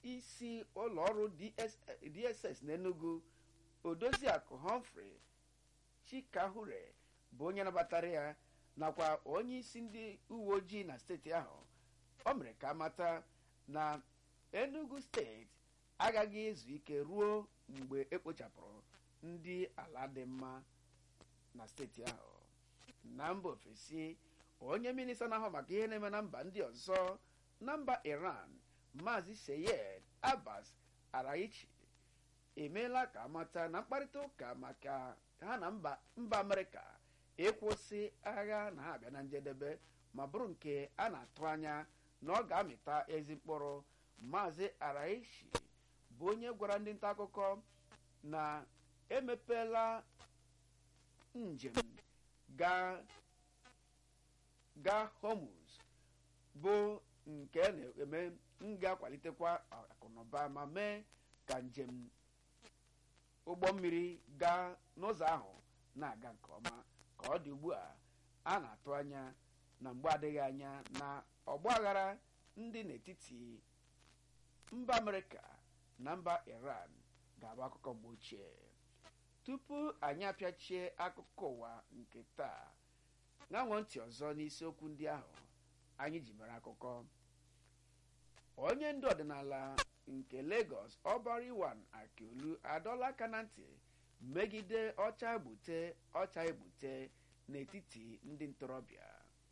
isi ụlọọrụ dss n'enugu odoziakụ humphrey chikahure bụ onye nabatara ya nakwa onye isi ndị uwe ojii na steeti ahụ o mere ka amata na enugu steeti agaghị ezu ike ruo mgbe ekpochapụrụ ndị ala dị mma na steeti ahụ na mba ofesi onye minista na-ahụ maka ihe na-eme na mba ndị ọzọ na mba iran maazị seyed abbas araichi emeela ka amata na mkparịta ụka maka ha na mba mba amerịka ịkwụsị agha na ha abịa na njedebe ma bụrụ nke a na-atụ anya na ọ ga-amịta ezi mkpụrụ maazị araishi bụ onye gwara ndị nta akụkọ na emepeela njem gaa gaa homus bụ nke na-eme nga-akwalitekwa akụnụba ma mee ka njem ụgbọ mmiri gaa n'ụzọ ahụ na-aga nke ọma ka ọ dị ugbu a a na-atụ anya na mgbe adịghị anya na ọgba aghara ndị n'etiti mba amerịka na mba iran ga-abụ akụkọ mgbe ochie tupu anyị apịachie akụkọ ụwa nke taa ṅanwọ ntị ọzọ n'isiokwu ndị ahụ anyị ji mere akụkọ onye ndu ọdịnala nke Lagos ọbariwan akiolu adọla aka na ntị megide ọcha egbute ọcha egbute n'etiti ndị ntorobịa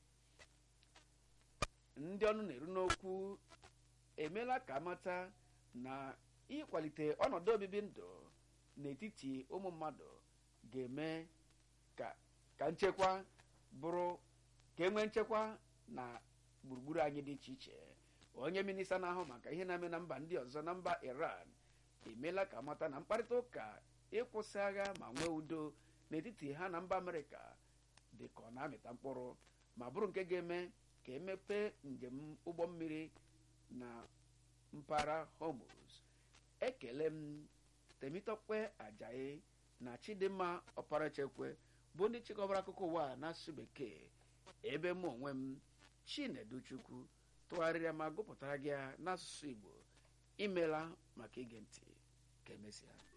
ndị ọnụ na-eru n'okwu emeela ka amata na ịkwalite ọnọdụ obibi ndụ n'etiti ụmụ mmadụ ga-eme ka nchekwa bụrụ ka enwee nchekwa na gburugburu anyị dị iche iche onye minista na-ahụ maka ihe na-eme na mba ndị ọzọ na mba iran emeela ka amata na mkparịta ụka ịkwụsị agha ma nwee udo n'etiti ha na mba amerịka dị ka ọ na-amịta mkpụrụ ma bụrụ nke ga-eme ka emepe njem ụgbọ mmiri na mpaghara hormuz ekele m temitokpe ajayi na chidimma ọparachekwe bụ ndị chịkọbara akụkọ ụwa n'asụsụ bekee ebe mụ onwe m chineduchukwu tụgharịrịa ma gụpụtara gị ya n'asụsụ igbo imela maka ige ntị ka emesịa